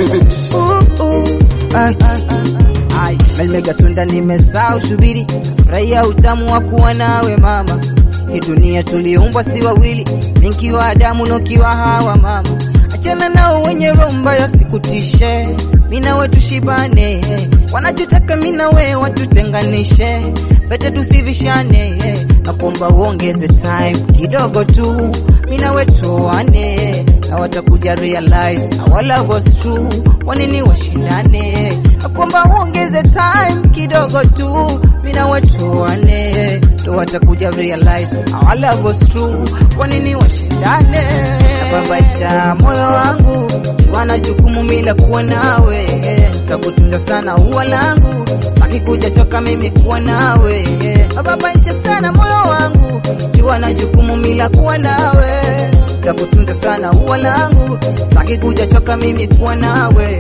beat. Melmega tunda nimesahau shubiri, furahia utamu wa kuwa nawe mama. Hii dunia tuliumbwa si wawili, minkiwa Adamu nokiwa Hawa mama. Achana nao wenye roho mbaya sikutishe, mina we tushibane, wanachotaka mina we watutenganishe, bete tusivishane, nakuomba uongeze time kidogo tu, mina we tuoane, na watakuja realize our love was true, wanini washindane, nakuomba uongeze time kidogo tu, mina we tuoane, ndo watakuja realize our love was true, wanini washindane, nababaisha moyo wangu, wana jukumu mila kuwa nawe, takutunza sana ua langu, saki kuja choka mimi kuwa nawe, nababaisha sana moyo wangu, jua na jukumu mila kuwa nawe, takutunza sana ua langu, saki kuja choka mimi kuwa nawe.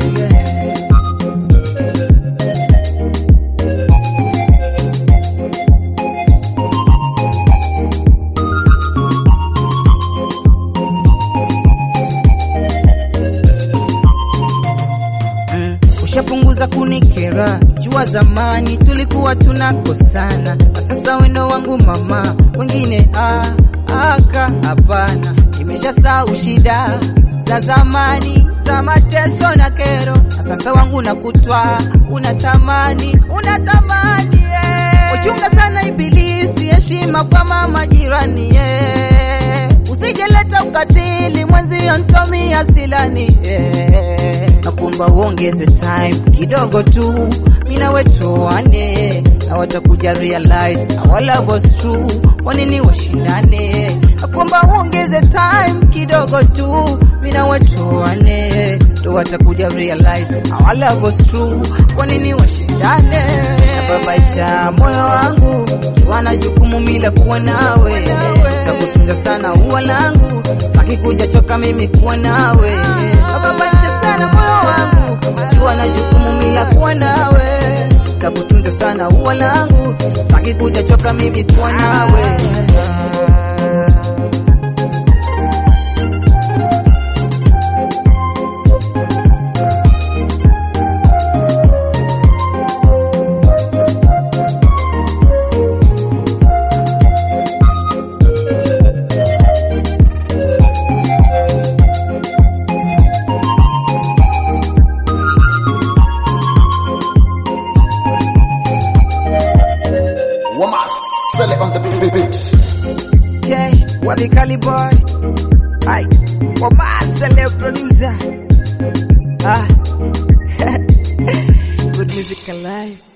Mm, ushapunguza kunikera, jua zamani tulikuwa tunakosana, na sasa wendo wangu mama, wengine ah, aka hapana, nimeshasahau shida za zamani za mateso na kero, na sasa wangu nakutwa unatamani unatamani yeah. Uchunga sana ibilisi, heshima kwa mama jirani yeah. Usijeleta ukatili mwenzio ntomi asilani yeah. Nakuomba uongeze time kidogo tu, mina wetuane na watakuja realize our love was true, wanini washindane. Nakuomba uongeze time kidogo tu, mina wetuane ndo watakuja realize our love was true, wanini washindane. Nababaisha moyo wangu, wana jukumu mila kuwa nawe, takutunza sana ua langu, akikuja choka mimi kuwa nawe. Nababaisha sana moyo wangu, wana jukumu mila kuwa nawe, takutunza sana ua langu, akikuja choka mimi kuwa nawe. Wama Sele on the beat. Yeah, Wabikali boy. Ay, Wamasele producer. Ah, good music alive.